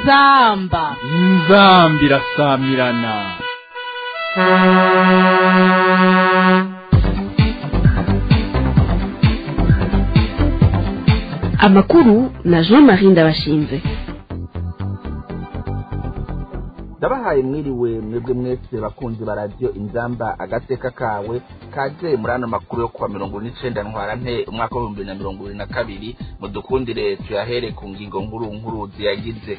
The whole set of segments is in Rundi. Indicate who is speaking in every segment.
Speaker 1: inzamba
Speaker 2: inzambi irasamirana
Speaker 3: amakuru na jean marie ndabashinze
Speaker 4: ndabahaye mwiriwe mwebwe mwese bakunzi ba radiyo inzamba agateka kawe kaze muri ano makuru yo kuwa mirongo n'icenda ntwarante umwaka w'ibihumbi bibiri na mirongo ibiri na kabiri mudukundire tuyahere ku ngingo nkuru nkuru ziyagize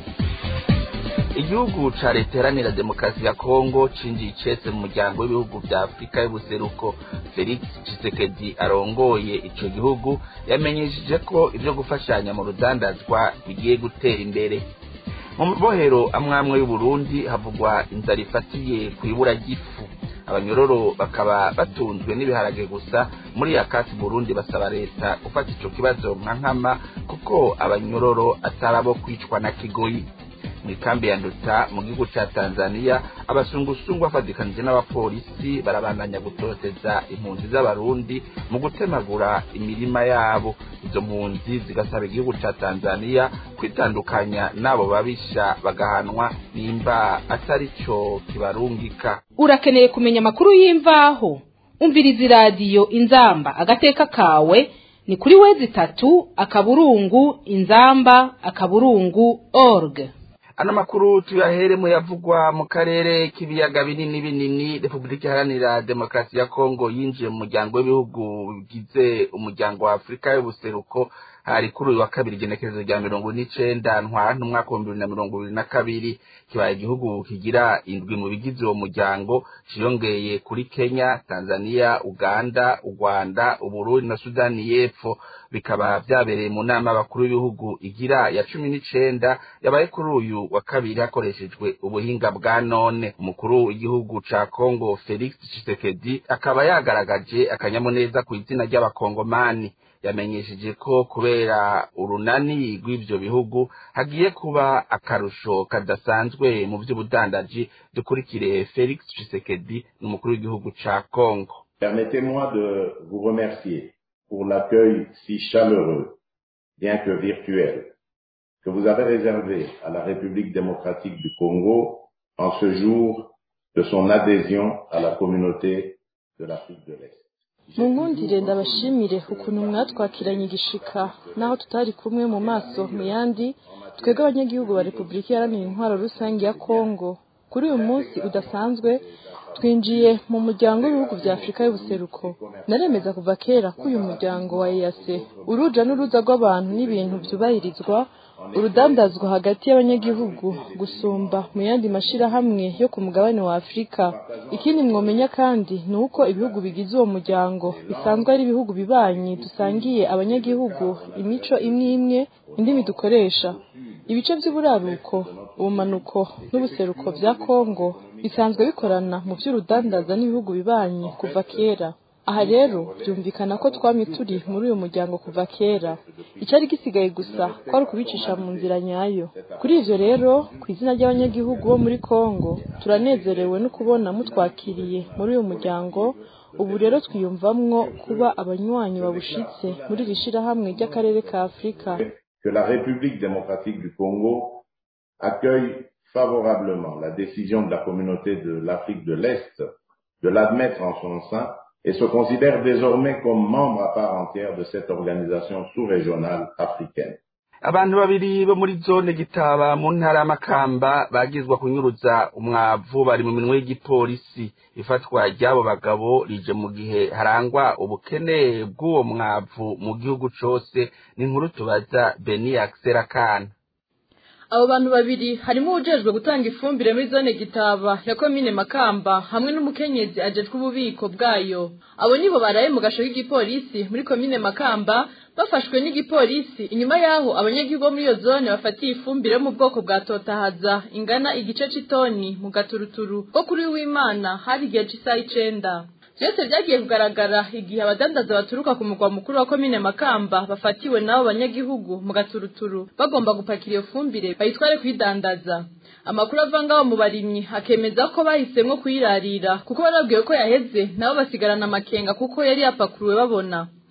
Speaker 4: igihugu ca leta iharanira demokarasi ya kongo cinjiye icese mu muryango w'ibihugu vya afurika y'ubuseruko felix tshisekedi arongoye ico gihugu yamenyesheje ko ivyo gufashanya mu rudandazwa bigiye gutera imbere mu mabohero amwamwe y'uburundi havugwa inzara ifatiye ku ibura ry'ifu abanyororo bakaba batunzwe n'ibiharage gusa muri yakati burundi basaba leta gufata ico kibazo nka nkama kuko abanyororo atari abo kwicwa na kigoyi mw'ikambi ya nduta mu gihugu ca tanzania abasungusungu bafadikanije n'abapolisi barabandanya gutoteza impunzi z'abarundi mu gutemagura imirima yabo izo mpunzi zigasaba igihugu ca tanzania kwitandukanya n'abo babisha bagahanwa nimba atari co kibarungika
Speaker 1: urakeneye kumenya amakuru y'imvaho umviriza iradiyo inzamba agateka kawe ni kuri wezi itatu akaburungu inzamba akaburungu org
Speaker 4: ano makuru tuyahere mu yavugwa mu karere k'ibiyaga binini binini repubulika iharanira demokarasi ya kongo yinjiye mu muryango w'ibihugu bigize umuryango wa afurika y'ubuseruko hari kuri uyu wa kabiri igenekerezo rya mirongo n'icenda ntwarante umwaka w'ibihumbi bibiri na mirongo ibiri na kabiri kibaye igihugu kigira indwi mu bigize uwo muryango ciyongeye kuri kenya tanzania uganda urwanda uburundi na sudani y'epfo bikaba vyabereye mu nama y'abakuru b'ibihugu igira ya cumi n'icenda yabaye kuri uyu wa kabiri hakoreshejwe ubuhinga bwa none umukuru w'igihugu ca kongo felix tshisekedi akaba yagaragaje akanyamuneza ku izina ry'abakongomani yamenyesheje ko kubera urunani rw'ivyo bihugu hagiye kuba akarusho kadasanzwe mu vy'ubudandaji dukurikire felix tshisekedi n'umukuru w'igihugu ca kongo
Speaker 5: Permettez-moi de vous remercier pour l'accueil si chaleureux, bien que virtuel, que vous avez réservé à la République démocratique du Congo en ce jour de son adhésion à la communauté de l'Afrique de l'Est.
Speaker 6: munkundire ndabashimire ukuntu mwatwakiranye igishika naho tutari kumwe mu maso mu yandi twebwe abanyagihugu ba repubulika iharanira intwaro rusange ya kongo kuri uyu munsi udasanzwe twinjiye mu muryango w'ibihugu vya afurika y'ubuseruko naremeza kuva kera ko uyu muryango wa eyase uruja n'uruza rw'abantu n'ibintu vyubahirizwa urudandazwa hagati y'abanyagihugu gusumba mu yandi mashirahamwe yo ku mugabane wa afurika ikindi mwomenya kandi ni uko ibihugu bigize uwo muryango bisanzwe ari ibihugu bibanyi dusangiye abanyagihugu imico imwe imwe indimi dukoresha ibice vy'uburaruko ubumanuko n'ubuseruko vya kongo bisanzwe bikorana mu vy'urudandaza n'ibihugu bibanyi kuva kera aha rero byumvikana ko twamye turi muri uyu muryango kuva kera icyari gisigaye gusa kwari ukubicisha mu nzira nyayo kuri ivyo rero ku izina ry'abanyagihugu bo muri kongo turanezerewe no kubona mutwakiriye muri uyu muryango ubu rero twiyumvamwo kuba abanywanyi babushitse muri iri shirahamwe ry'akarere ka afurika
Speaker 5: Que la République démocratique du Congo accueille favorablement la décision de la communauté de l'Afrique de l'Est de l'admettre en son sein et se considère désormais comme membre à part entière de cette organisation sous-régionale africaine.
Speaker 4: abantu babiri bo muri zone gitaba mu ntara y'amakamba bagizwa kunyuruza umwavu bari mu minwe y'igipolisi ifatwa ry'abo bagabo rije mu gihe harangwa ubukene bw'uwo mwavu mu gihugu cose ni inkuru tubaza beni akana
Speaker 6: abo bantu babiri harimo uwujejwe gutanga ifumbire muri zone gitaba ya komine makamba hamwe n'umukenyezi ajejwe ububiko bwayo abo nibo baraye mu gasho k'igipolisi muri komine makamba bafashwe n'igipolisi inyuma yaho abanyagihugu bo muri iyo zone bafatiye ifumbire yo mu bwoko bwa totahaza ingana igice c'itoni mu gaturuturu ko kuri w'imana hari igihe c'isaha icenda byose byagiye kugaragara igihe abadandaza baturuka ku mugwa mukuru wa komine makamba bafatiwe n'abo banyagihugu mu gaturuturu bagomba gupakira iyo fumbire bayitware kuyidandaza amakuru ava ngaho mu barimyi akemeza ko bahisemwo kuyirarira kuko barabwiwe ko yaheze nabo basigarana amakenga kuko yari yapakuruwe babona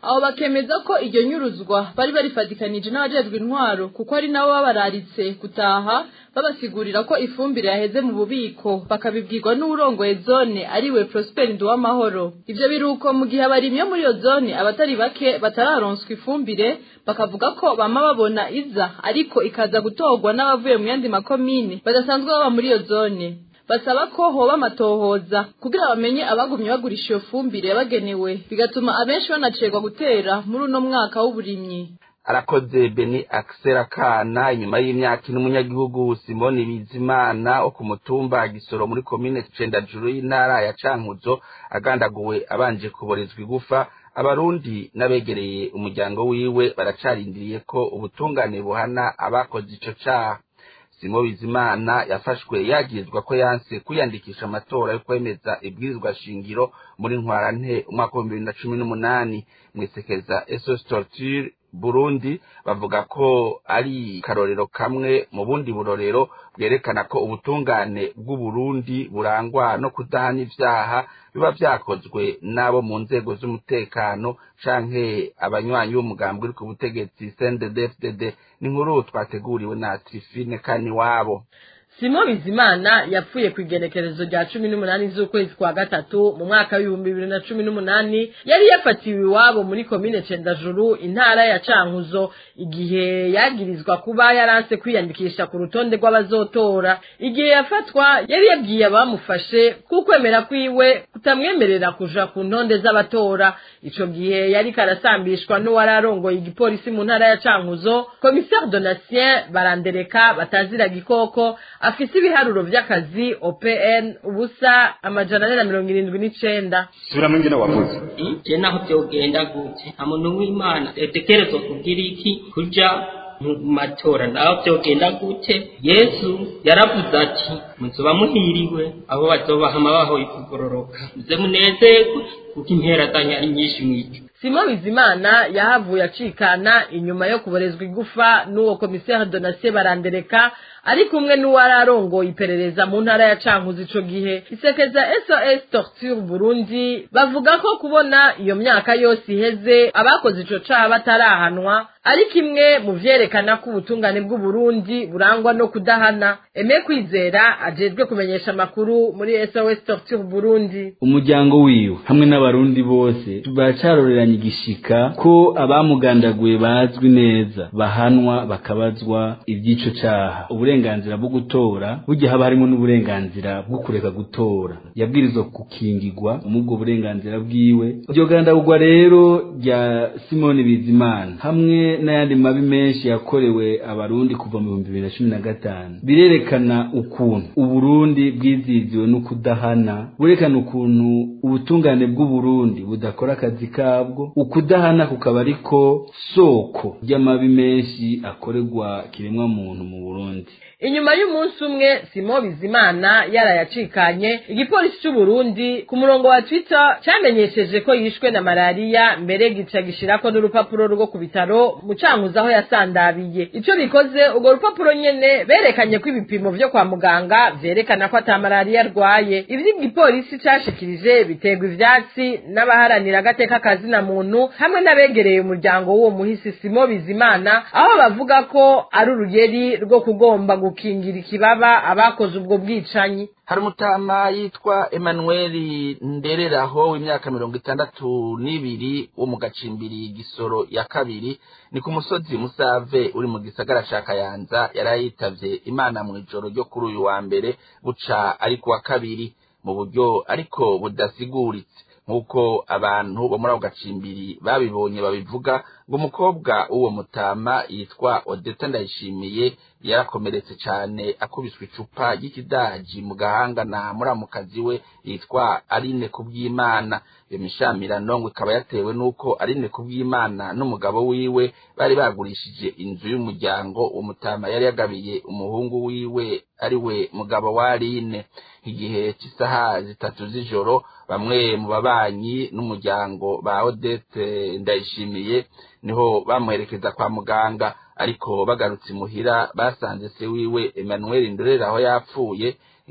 Speaker 6: abo bakemeza ko iryo nyuruzwa bari barifatikanije n'abajejwe intwaro kuko ari nabo babararitse gutaha babasigurira ko ifumbire yaheze mu bubiko bakabibwirwa n'uwurongoye zone ariwe Prosper Nduwamahoro ivyo biruko mu gihe abarimyi bo muri iyo zone abatari bake batararonswa ifumbire bakavuga ko bama babona iza ariko ikaza gutorwa n'abavuye mu yandi makomine badasanzwe baba muri iyo zone basaba ko hoba amatohoza kugira bamenye abagumye bagurisha iyo fumbire yabagenewe bigatuma abenshi banacegwa gutera muri uno mwaka w'uburimyi
Speaker 4: arakoze beni akisera kana inyuma y'imyaka ine umunyagihugu simoni bizimana wo ku mutumba gisoro muri komine cendajuru y'intara ya cankuzo agandaguwe abanje kuborezwa igufa abarundi n'abegereye umuryango wiwe baracarindiriye ko ubutungane buhana abakoze ico caha simo bizimana yafashwe yagirizwa ko yanse kwiyandikisha amatora yo kwemeza ibwirizwa shingiro muri ntwarante umwaka w'ibihumbi bibiri na cumi n'umunani mwisekeza esos torture burundi bavuga ko ari karorero kamwe mu bundi burorero bwerekana ko ubutungane bw'uburundi burangwa no kudahana ivyaha biba vyakozwe n'abo mu nzego z'umutekano canke abanywanyi b'umugambi uri ku butegetsi cnddfdd ni inkuru twateguriwe na trifine kaniwabo
Speaker 7: simo bizimana yapfuye ku igenekerezo rya cumi n'umunani z'ukwezi kwa gatatu mu mwaka w'ibihumbi bibiri na cumi n'umunani yari yafatiwe iwabo muri komine cendajuru intara ya cankuzo igihe yagirizwa kuba yaranse kwiyandikisha ku rutonde rw'abazotora igihe yafatwa yari yabwiye abamufashe kukwemera kwiwe kutamwemerera kuja ku ntonde z'abatora ico gihe yari karasambishwa n'uwari arongoye igipolisi mu ntara ya cankuzo komisare donatien barandereka batazira gikoko afise ibiharuro vy'akazi OPN ubusa amajana ane na mirongo irindwi n'icenda
Speaker 8: subiramo ingene wavuze
Speaker 9: je naho vyogenda gute nta muntu w'imana yatekerezwa kugira iki kuja mu matora naho vyogenda gute yesu yaravuze ati muzoba muhiriwe abo bazobahama bahoye kugororoka muze munezerwe kuko impera zanyu ari nyinshi mw'ijuru
Speaker 7: simo bizimana yahavuye acikana inyuma yo kuborezwa igufa n'uwo komiseri donatien barandereka ari kumwe n'uwari arongoye iperereza mu ntara ya cankuzo ico gihe isekeza sos torture burundi bavuga ko kubona iyo myaka yose iheze abakoze ico caha batarahanwa ari kimwe mu vyerekana ko ubutungane bw'uburundi burangwa no kudahana eme kwizera ajejwe kumenyesha amakuru muri sos torture burundi
Speaker 10: umuryango wiwe hamwe n'abarundi bose baracaroreranye igishika ko abamugandaguye bazwi neza bahanwa bakabazwa ivy'ico caha uburenganzira bwo gutora burya haba harimo n'uburenganzira bwo kureka gutora yabwirizwa gukingirwa mubwo burenganzira bwiwe iryo gandagurwa rero rya simoni bizimana hamwe n'ayandi mabi menshi yakorewe abarundi kuva mu bihumbi bibiri na cumi na gatanu birerekana ukuntu uburundi bwiziziwe no kudahana burerekana ukuntu ubutungane bw'uburundi budakora akazi kabwo ukudahana kukaba ariko soko ry'amabi menshi akorerwa kiremwa muntu mu burundi
Speaker 7: inyuma y'umunsi umwe simo bizimana yarayacikanye igipolisi c'uburundi ku murongo wa twitter camenyesheje ko yishwe na malariya mbere gica gishirako n'urupapuro rwo ku bitaro mu cankuzo aho yasandabiye ico bikoze urwo rupapuro nyene berekanye ko ibipimo vyo kwa muganga vyerekana ko ata malariya arwaye ivyo igipolisi cashikirije biterwa ivyatsi n'abaharanira agateka kazina muntu hamwe n'abegereye umuryango w'uwo muhisi simo bizimana aho bavuga ko ari urugeri rwo kugomba gukingira ikibaba abakoze ubwo bwicanyi
Speaker 4: hari umutama yitwa Emmanuel ndereraho w'imyaka mirongo itandatu n'ibiri wo mu gacimbiri gisoro ya kabiri ni ku musozi musave uri mu gisagara ca kayanza yari yitavye imana mu ijoro ryo kuri uyu wa mbere buca ari ku wa kabiri mu buryo ariko budasiguritse nk'uko abantu bo muri ako gacimbiri babibonye babivuga ngo umukobwa w'uwo mutama yitwa odeta ndayishimiye yarakomeretse cyane akubiswe icupa ry'ikidaji mu gahanga na muramukazi we yitwa arine kubw'imana iyo mishamirano ngo ikaba yatewe n'uko arine kubw'imana n'umugabo wiwe bari bagurishije inzu y'umuryango uwo mutama yari yagabiye umuhungu wiwe ari we mugabo wa arine igihe cy'isaha zitatu z'ijoro bamwe mu babanyi n'umuryango ba odete ndayishimiye niho bamuherekeza kwa muganga ariko bagarutse imuhira basanze se wiwe Emmanuel Ndorera aho yapfuye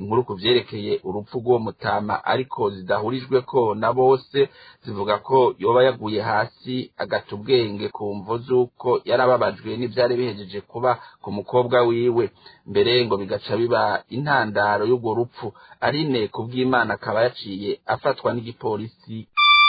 Speaker 4: inkuru ku vyerekeye urupfu rw'uwo mutama ariko zidahurijwe ko na bose zivuga ko yoba yaguye hasi agata ubwenge ku mvo z'uko yarababajwe n'ivyari bihejeje kuba ku mukobwa wiwe mbere ngo bigaca biba intandaro y'urwo rupfu arine kubw'imana akaba yaciye afatwa n'igipolisi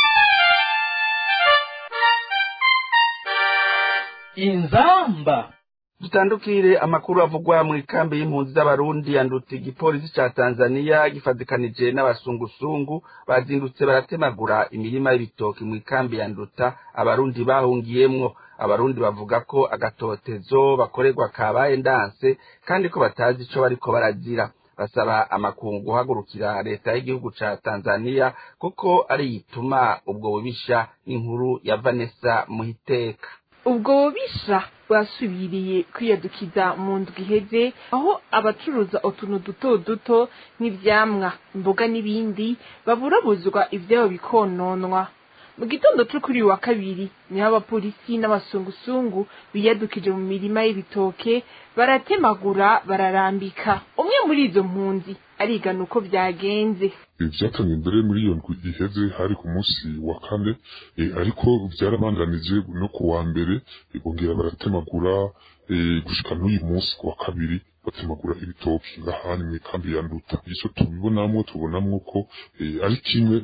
Speaker 2: inzamba
Speaker 4: dutandukire amakuru avugwa mu ikambi y'impunzi z'abarundi yanduta igipolisi ca tanzaniya gifatikanije n'abasungusungu bazindutse baratemagura imirima y'ibitoki mu ikambi yanduta abarundi bahungiyemwo abarundi bavuga ko agatotezo bakorerwa kabaye ndanse kandi ko batazi ico bariko barazira basaba amakungu guhagurukira leta y'igihugu ca tanzaniya kuko ari yituma ubwo bubisha n'inkuru ya vanessa muhiteka
Speaker 8: ubwo bubisha bwasubiriye kwiyadukiza mu ndwi iheze aho abacuruza utuntu duto duto nk'ivyamwa imboga n'ibindi baburabuzwa ivyabo bikononwa mu gitondo co kuri uyu wa kabiri niho abapolisi n'abasungusungu biyadukije mu mirima y'ibitoke baratemagura bararambika umwe muri izo mpunzi arigana uko vyagenze
Speaker 11: vyatangiye mbere muri iyo ndwi iheze hari ku munsi wa kane ariko vyarabandanije no ku wa mbere bongera baratemagura gushika n'uyu munsi ku wa kabiri batemagura ibitoki ngahani mu ikambi ya nduta ico tubibonamwo tubonamwo ko ari kimwe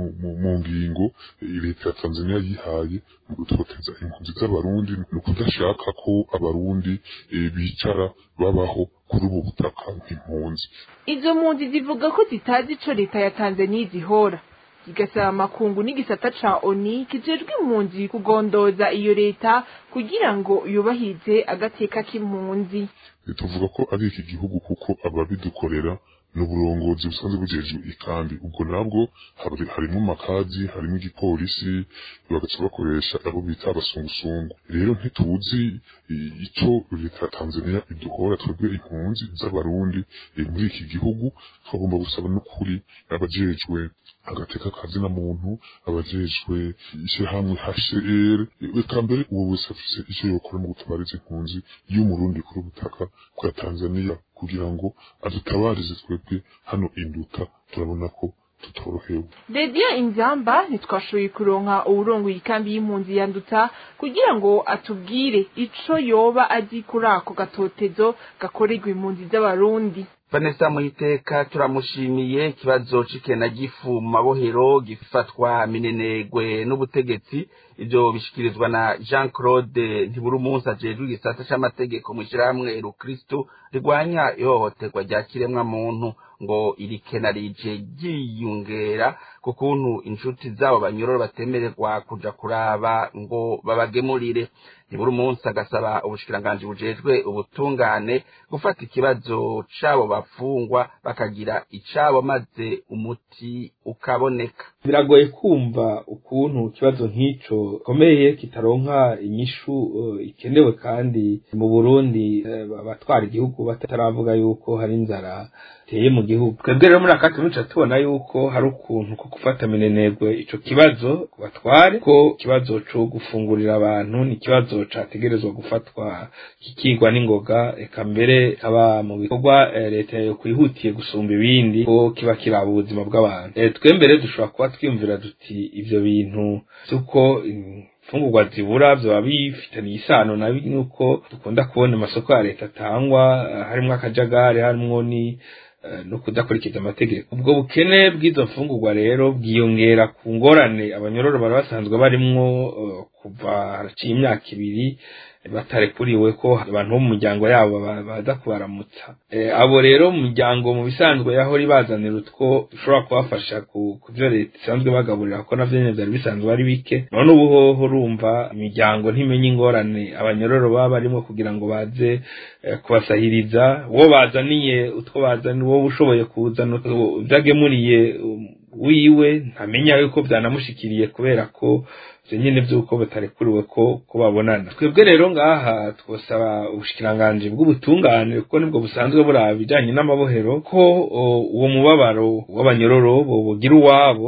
Speaker 11: mu ngingo leta ya tanzania yihaye mu gutoteza impunzi z'abarundi ni ukudashaka ko abarundi bicara babaho kuri ubu butaka nk'impunzi
Speaker 8: izo mpunzi zivuga ko zitazi ico leta ya tanzania zihora zigasaba amakungu n'igisata ca oni kijejwe impunzi kugondoza iyo leta kugira ngo yubahirize agateka k'impunzi
Speaker 11: tuvuga ko ari iki gihugu kuko ababidukorera n'uburongozi busanzwe bujejwe ikambi ubwo nabwo harimo makazi harimo igipolisi bagaca bakoresha abo bita abasungusungu rero ntituzi ico leta ya tanzania iduhora twebwe impunzi z'abarundi muri iki gihugu twagomba gusaba n'ukuri abajejwe agateka kazi na muntu abajejwe ishyirahamwe HCR eka mbere uwo wese afise icyo yokora mu gutabariza impunzi y'umurundi kuri ubutaka bwa Tanzania kugira ngo adutabarize twebwe hano induta turabona ko tutorohewe
Speaker 8: radiyo inzamba ntitwashoboye kuronka uwurongoye ikambi y'impunzi yanduta kugira ngo atubwire ico yoba azi kuri ako gatotezo gakorerwa impunzi z'abarundi
Speaker 4: vanessa muhiteka turamushimiye ikibazo c'ikena gifu mu mabohero gifatwa minenegwe n'ubutegetsi ivyo bishikirizwa na jean claude ntiburumunsi ajejwe igisata c'amategeko mw'ishirahamwe rukristu rigwanya ihohoterwa rya kiremwa muntu ngo iri kena rije ryiyongera ku kuntu inshuti zabo banyororo batemererwa kuja kuraba ngo babagemurire nibura umunsi agasaba ubushikiranganji bujejwe ubutungane gufata ikibazo c'abo bafungwa bakagira icabo maze umuti ukaboneka
Speaker 12: biragoye kumva ukuntu ikibazo nk'ico gikomeye kitaronka inyishu uh, ikenewe kandi mu Burundi uh, abatwara igihugu bataravuga yuko hari inzara teye mu gihugu twebwe rero muri aka tunuca tubona yuko hari ukuntu ko gufata minenegwe ico kibazo ku batware ko ikibazo co gufungurira abantu ni ikibazo categerezwa gufatwa kikigwa n'ingoga eka mbere kaba mu bikorwa eh, leta yo kwihutiye gusumba ibindi ko kiba kiraba ubuzima bw'abantu eh, twembere dushobora kuba twiyumvira duti ivyo bintu vy'uko imfungurwa zibura vyoba bifitaniye isano na nuko dukunda kubona amasoko ya leta atangwa harimwo akajagari harimwo ni no kudakurikiza amategeko ubwo bukene bw'izo mfungurwa rero bwiyongera ku ngorane abanyororo bari basanzwe barimwo kuva haraciye imyaka ibiri batarekuriwe ko abantu bo mu miryango yabo baza kubaramutsa abo rero mu miryango mu bisanzwe yahora ibazanira utwo dushobora kubafasha ku byo leta isanzwe bagaburira ko navyo nyene vyari bisanzwe ari bike none ubu hoho urumva imiryango ntimenye ingorane abanyororo baba barimo kugira ngo baze kubasahiriza uwo bazaniye utwo bazaniye uwo ushoboye kuzana vyagemuriye wiwe ntamenya yuko vyanamushikiriye kubera ko ivyo nyene vy'uko batarekuriwe ko ko babonana twebwe rero ngaha twosaba ubushikiranganji bw'ubutungane kuko nibwo busanzwe buraba ibijanye n'amabohero ko uwo mubabaro w'abanyororo bogira uwabo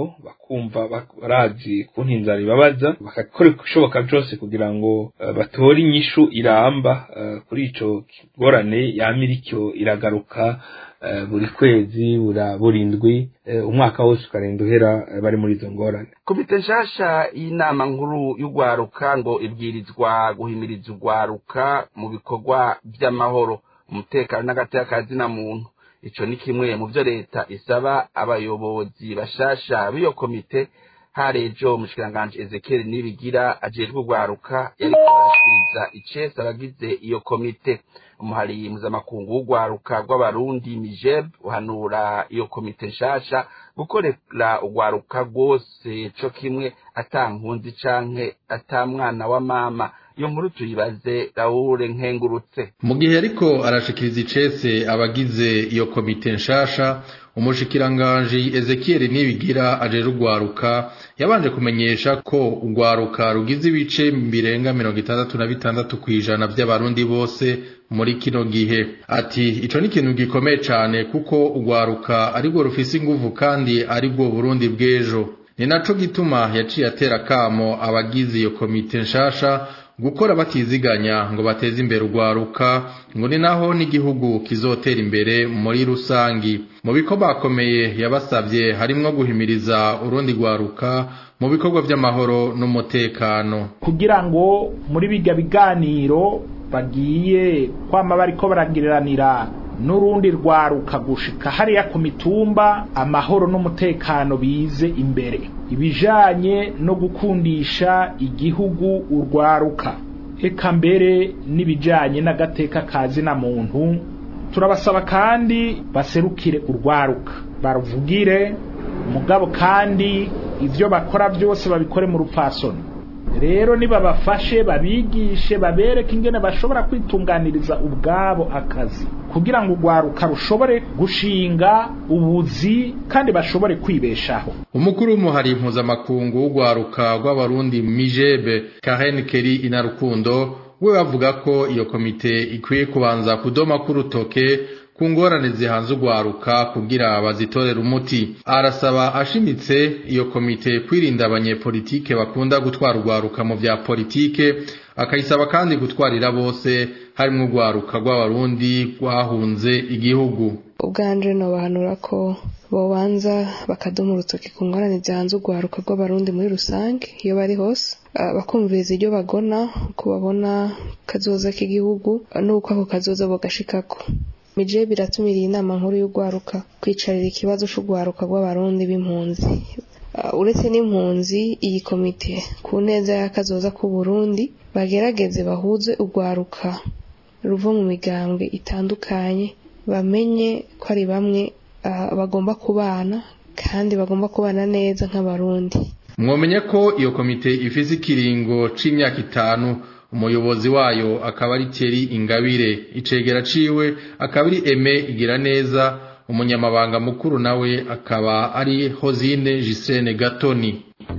Speaker 12: kumva barazi kuntu inzara ibabaza bagakora ibishoboka byose kugira ngo batore inyishu iramba kuri ico ngorane yamira icyo iragaruka buri kwezi burindwi umwaka wose ukarenda uhera bari muri izo ngorane
Speaker 4: komite nshasha y'inama nkuru y'urwaruka ngo ibwirizwa guhimiriza urwaruka mu bikorwa by'amahoro umutekano n'agateka na muntu ico ni kimwe mu byo leta isaba abayobozi bashasha b'iyo komite harejo umushikiranganji Ezekiel Nibigira ajejwe urwaruka yariko arashikiriza icese abagize iyo komite umuhari mpuzamakungu w'urwaruka rw'abarundi mijeb uhanura iyo komite nshasha gukorera urwaruka rwose co kimwe ata nkunzi canke ata mwana wa mama iyo nkuru tuyibaze Raoul Nkengurutse
Speaker 13: mu gihe ariko arashikiriza icese abagize iyo komite nshasha umushikiranganji Ezekiel Nibigira ajeje urwaruka yabanje kumenyesha ko urwaruka rugize ibice birenga mirongo itandatu na bitandatu kw'ijana by'abarundi bose muri kino gihe ati ico ni ikintu gikomeye cane kuko urwaruka arirwo rufise inguvu kandi arirwo Burundi bw'ejo ni naco gituma yaciye atera kamo abagize iyo komite nshasha gukora batiziganya ngo bateze imbere urwaruka ngo ni naho n'igihugu kizotera imbere muri rusangi mu bikorwa bakomeye yabasabye harimwo guhimiriza urundi rwaruka mu bikorwa by'amahoro n'umutekano
Speaker 14: kugira ngo muri bijya biganiro bagiye kwama bariko baragiriranira n'urundi rwaruka gushika hariya ku mitumba amahoro n'umutekano bize imbere ibijanye no gukundisha igihugu urwaruka eka mbere n'ibijanye n'agateka kazi na muntu turabasaba kandi baserukire urwaruka baruvugire mugabo kandi ivyo bakora byose babikore mu rupfasoni rero nibabafashe babigishe babereke ingene bashobora kwitunganiriza ubwabo akazi kugira ngo urwaruka rushobore gushinga ubuzi kandi bashobore kwibeshaho
Speaker 13: umukuru w'umuhari mpuzamakungu w'urwaruka rw'abarundi mijebe karen keri inarukundo we bavuga ko iyo komite ikwiye kubanza kudoma k'urutoke ku ngorane zihanze urwaruka kugira bazitorere umuti arasaba ashimitse iyo komite kwirinda abanyepolitike bakunda gutwara urwaruka mu vya politike akayisaba kandi gutwarira bose harimwo urwaruka rw'abarundi rwahunze igihugu
Speaker 15: ubwanje nobahanura ko bobanza bakadoma urutoki ku ngorane zihanze urwaruka rw'abarundi muri rusange iyo bari hose bakumviriza ibyo bagona uko babona kazoza k'igihugu n'uko ako kazoza bogashikako mije biratumiriye inama nkuru y'urwaruka kwicarira ikibazo c'urwaruka rw'abarundi b'impunzi uretse n'impunzi iyi komite ku neza y'akazoza k'u Burundi bagerageze bahuze urwaruka ruva mu migambwe itandukanye bamenye ko ari bamwe bagomba kubana kandi bagomba kubana neza nk'abarundi
Speaker 13: mwomenye ko iyo komite ifise ikiringo c'imyaka itanu umuyobozi wayo akaba ari Thierry Ingabire icegera ciwe akaba ari Aime igira neza umunyamabanga mukuru nawe akaba ari Hozine Gisene Gatoni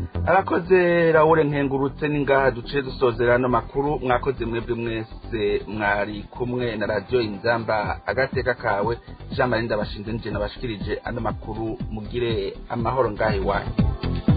Speaker 4: arakoze Raoul nkengurutse ningaha duce dusozera no makuru mwakoze mwebwe mwese mwari kumwe na radio inzamba agateka kawe Jean Marie ndabashinze nije nabashikirije ano makuru mugire amahoro ngahe wanyu